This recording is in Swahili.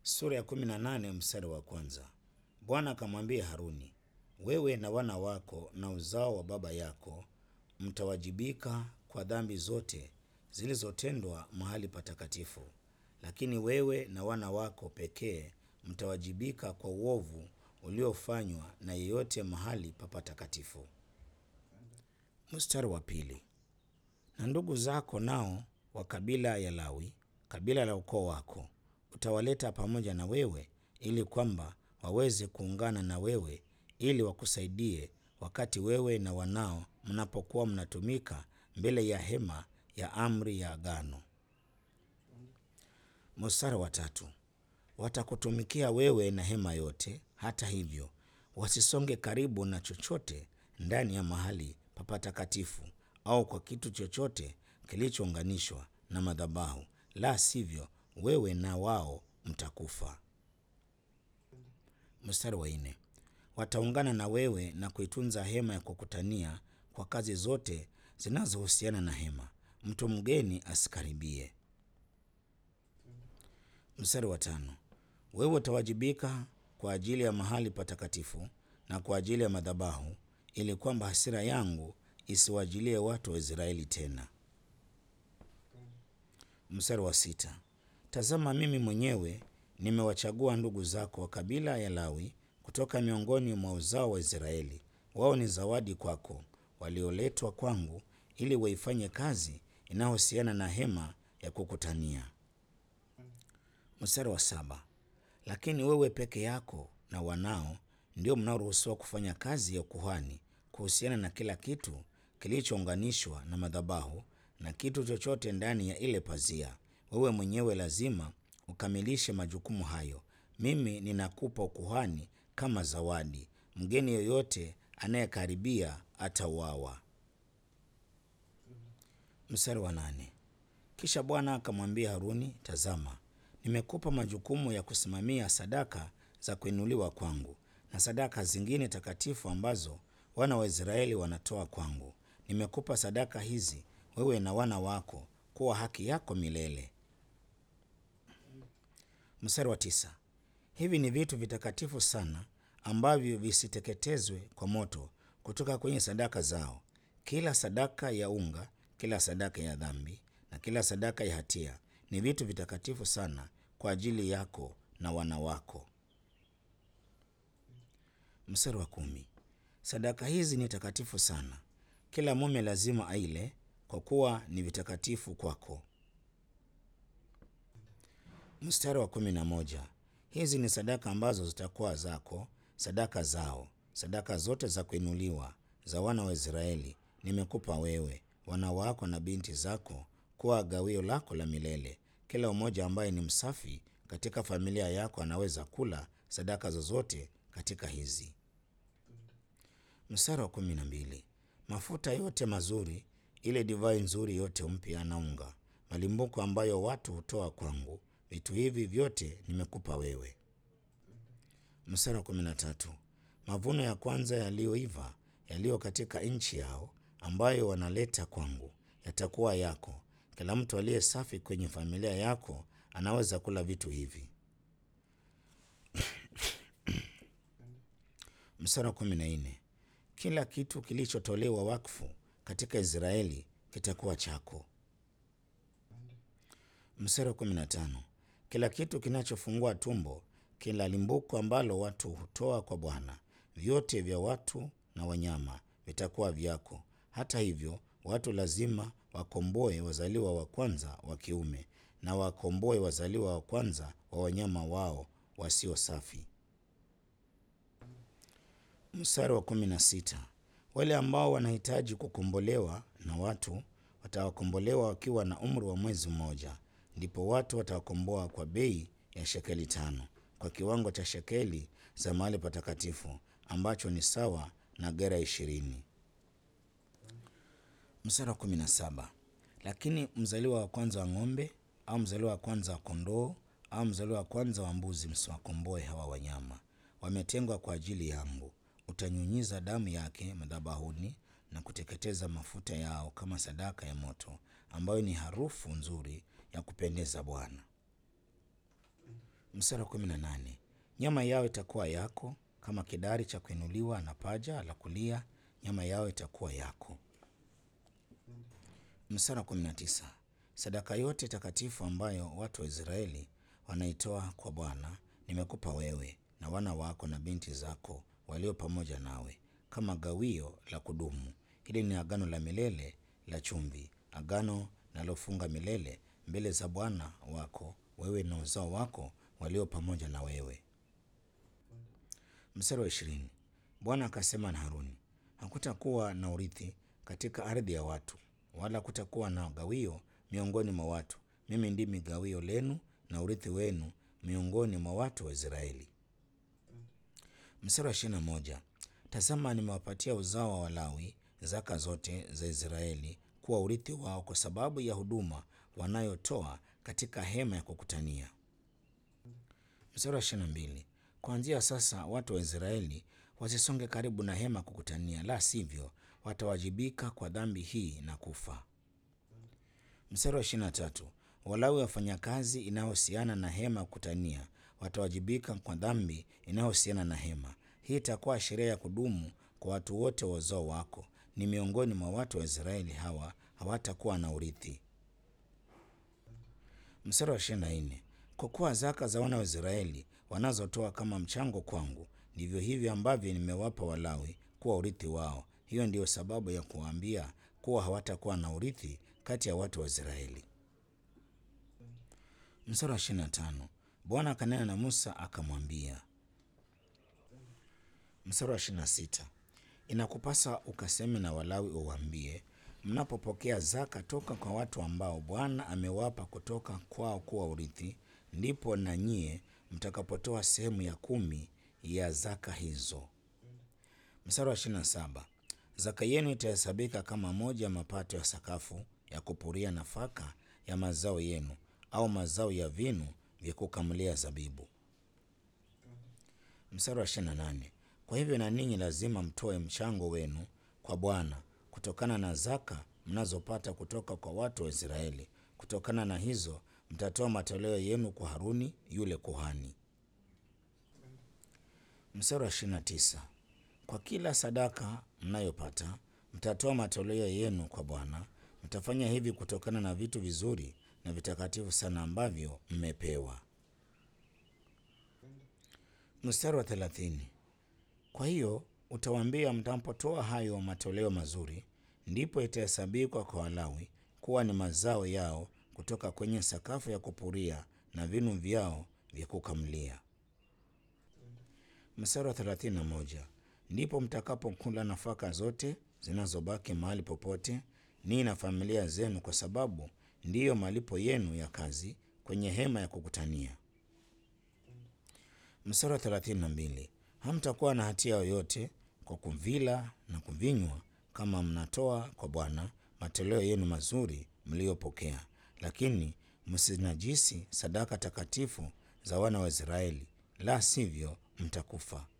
Sura ya kumi na nane mstari wa kwanza. Bwana akamwambia Haruni, wewe na wana wako na uzao wa baba yako mtawajibika kwa dhambi zote zilizotendwa mahali patakatifu, lakini wewe na wana wako pekee mtawajibika kwa uovu uliofanywa na yeyote mahali pa patakatifu. Mstari wa pili. Na ndugu zako nao wa kabila ya Lawi, kabila la ukoo wako, utawaleta pamoja na wewe ili kwamba waweze kuungana na wewe ili wakusaidie wakati wewe na wanao mnapokuwa mnatumika mbele ya hema ya amri ya agano. Mstari wa tatu. Watakutumikia wewe na hema yote, hata hivyo wasisonge karibu na chochote ndani ya mahali pa patakatifu au kwa kitu chochote kilichounganishwa na madhabahu, la sivyo wewe na wao mtakufa. Mstari wa nne. Wataungana na wewe na kuitunza hema ya kukutania kwa kazi zote zinazohusiana na hema, mtu mgeni asikaribie. Mstari wa tano. Wewe utawajibika kwa ajili ya mahali patakatifu na kwa ajili ya madhabahu, ili kwamba hasira yangu isiwajilie watu wa Israeli tena. Mstari wa sita. Tazama, mimi mwenyewe nimewachagua ndugu zako wa kabila ya Lawi kutoka miongoni mwa uzao wa Israeli. Wao ni zawadi kwako, walioletwa kwangu ili waifanye kazi inayohusiana na hema ya kukutania. Mstari wa saba. Lakini wewe peke yako na wanao ndio mnaoruhusiwa kufanya kazi ya ukuhani kuhusiana na kila kitu kilichounganishwa na madhabahu na kitu chochote ndani ya ile pazia. Wewe mwenyewe lazima ukamilishe majukumu hayo. Mimi ninakupa ukuhani kama zawadi. Mgeni yoyote anayekaribia atauawa. Mstari wa nane. Kisha Bwana akamwambia Haruni, tazama, nimekupa majukumu ya kusimamia sadaka za kuinuliwa kwangu na sadaka zingine takatifu ambazo wana wa Israeli wanatoa kwangu. Nimekupa sadaka hizi wewe na wana wako kuwa haki yako milele. Mstari wa tisa. Hivi ni vitu vitakatifu sana ambavyo visiteketezwe kwa moto kutoka kwenye sadaka zao. Kila sadaka ya unga, kila sadaka ya dhambi na kila sadaka ya hatia ni vitu vitakatifu sana kwa ajili yako na wana wako. Mstari wa kumi. Sadaka hizi ni takatifu sana, kila mume lazima aile, kwa kuwa ni vitakatifu kwako. Mstari wa kumi na moja. Hizi ni sadaka ambazo zitakuwa zako, sadaka zao, sadaka zote za kuinuliwa za wana wa Israeli nimekupa wewe, wana wako na binti zako kuwa gawio lako la milele. Kila mmoja ambaye ni msafi katika familia yako anaweza kula sadaka zozote katika hizi. Mstari wa kumi na mbili. Mafuta yote mazuri, ile divai nzuri yote mpya na unga, malimbuko ambayo watu hutoa kwangu, vitu hivi vyote nimekupa wewe. Mstari wa kumi na tatu. Mavuno ya kwanza yaliyoiva yaliyo katika nchi yao ambayo wanaleta kwangu yatakuwa yako. Kila mtu aliye safi kwenye familia yako anaweza kula vitu hivi. Mstari wa kumi na nne. Kila kitu kilichotolewa wakfu katika Israeli kitakuwa chako. Mstari wa kumi na tano. Kila kitu kinachofungua tumbo, kila limbuko ambalo watu hutoa kwa Bwana, vyote vya watu na wanyama vitakuwa vyako. Hata hivyo, watu lazima wakomboe wazaliwa wa kwanza wa kiume na wakomboe wazaliwa wa kwanza wa wanyama wao wasio safi. Mstari wa kumi na sita. Wale ambao wanahitaji kukombolewa na watu watawakombolewa wakiwa na umri wa mwezi mmoja, ndipo watu watawakomboa kwa bei ya shekeli tano, kwa kiwango cha shekeli za mahali patakatifu ambacho ni sawa na gera ishirini. Mstari wa kumi na saba. Lakini mzaliwa wa kwanza wa ng'ombe au mzaliwa wa kwanza wa kondoo au mzaliwa wa kwanza wa mbuzi msiwakomboe hawa wanyama, wametengwa kwa ajili yangu. Utanyunyiza damu yake madhabahuni na kuteketeza mafuta yao kama sadaka ya moto, ambayo ni harufu nzuri ya kupendeza Bwana. Mstari wa kumi na nane nyama yao itakuwa yako kama kidari cha kuinuliwa na paja la kulia, nyama yao itakuwa yako. Mstari wa kumi na tisa sadaka yote takatifu ambayo watu wa Israeli wanaitoa kwa Bwana nimekupa wewe na wana wako na binti zako walio pamoja nawe kama gawio la kudumu. Hili ni agano la milele la chumvi, agano nalofunga milele mbele za Bwana wako wewe na uzao wako walio pamoja na wewe. Mstari wa ishirini Bwana akasema na Haruni, hakutakuwa na urithi katika ardhi ya watu, wala hakutakuwa na gawio miongoni mwa watu. Mimi ndimi gawio lenu na urithi wenu miongoni mwa watu wa Israeli. Mstari wa ishirini na moja tazama, nimewapatia uzao wa Walawi zaka zote za Israeli kuwa urithi wao kwa sababu ya huduma wanayotoa katika hema ya kukutania. Mstari wa ishirini na mbili kuanzia sasa watu wa Israeli wasisonge karibu na hema ya kukutania, la sivyo watawajibika kwa dhambi hii na kufa. Mstari wa ishirini na tatu Walawi wafanya kazi inayohusiana na hema ya kukutania watawajibika kwa dhambi inayohusiana na hema. Hii itakuwa sheria ya kudumu kwa watu wote wa uzao wako, ni miongoni mwa watu wa Israeli, hawa hawatakuwa na urithi. Mstari wa ishirini na nne kwa kuwa zaka za wana wa Israeli wanazotoa kama mchango kwangu ndivyo hivyo ambavyo nimewapa Walawi kuwa urithi wao. Hiyo ndiyo sababu ya kuwaambia kuwa hawatakuwa na urithi kati ya watu wa Israeli. Mstari wa ishirini na tano Bwana akanena na Musa akamwambia. Mstari wa ishirini na sita inakupasa ukaseme na Walawi uwaambie, mnapopokea zaka toka kwa watu ambao Bwana amewapa kutoka kwao kuwa urithi, ndipo na nyie mtakapotoa sehemu ya kumi ya zaka hizo. Mstari wa ishirini na saba zaka yenu itahesabika kama moja ya mapato ya sakafu ya kupuria nafaka ya mazao yenu au mazao ya vinu vya kukamulia zabibu. Mstari wa ishirini na nane kwa hivyo na ninyi lazima mtoe mchango wenu kwa Bwana kutokana na zaka mnazopata kutoka kwa watu wa Israeli. Kutokana na hizo mtatoa matoleo yenu kwa Haruni yule kuhani. Mstari wa ishirini na tisa kwa kila sadaka mnayopata mtatoa matoleo yenu kwa Bwana. Mtafanya hivi kutokana na vitu vizuri na vitakatifu sana ambavyo mmepewa. Mstari wa thelathini kwa hiyo utawaambia, mtapotoa hayo matoleo mazuri, ndipo itahesabikwa kwa Walawi kuwa ni mazao yao kutoka kwenye sakafu ya kupuria na vinu vyao vya kukamulia. Mstari wa thelathini na moja ndipo mtakapokula nafaka zote zinazobaki mahali popote, ninyi na familia zenu, kwa sababu ndiyo malipo yenu ya kazi kwenye hema ya kukutania. Mstari wa thelathini na mbili hamtakuwa na hatia yoyote kwa kuvila na kuvinywa, kama mnatoa kwa Bwana matoleo yenu mazuri mliyopokea, lakini msinajisi sadaka takatifu za wana wa Israeli, la sivyo mtakufa.